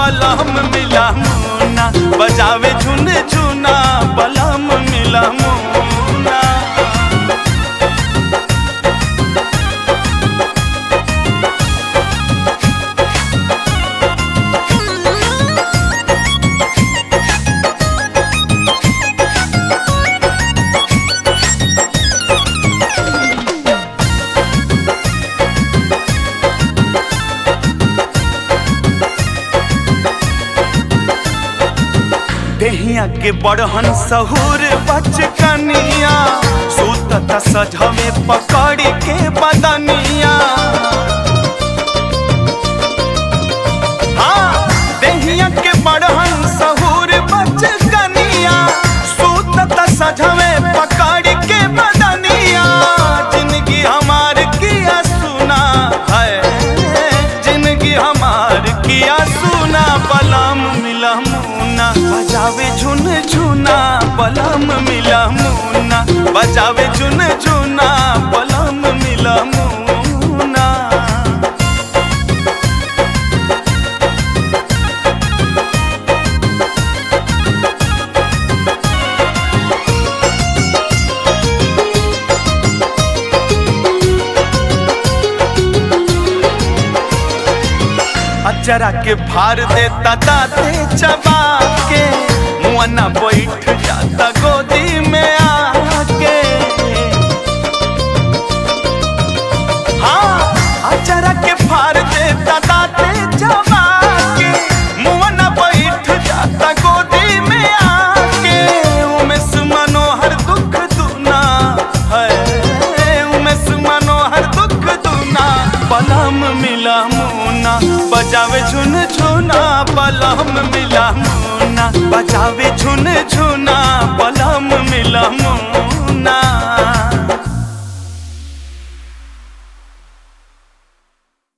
बलम मिला मुना बजावे झुन झुना बलम मिला मुना देहिया के बड़हन सहूर बचकनिया सूतत सजवे पकड़ के बदनिया हाँ देहिया के बड़हन सहूर बचकनिया सूतत सजवे पकड़ के बदनिया जिंदगी हमार किया सुना है जिंदगी हमार किया सुना बलम मिला मुना बजावे झुन झुना बलम मिला मुना बजावे झुन झुना बलम मिला मुना अचरा के भार देता दाते चबा के मुआना बैठ जाता गो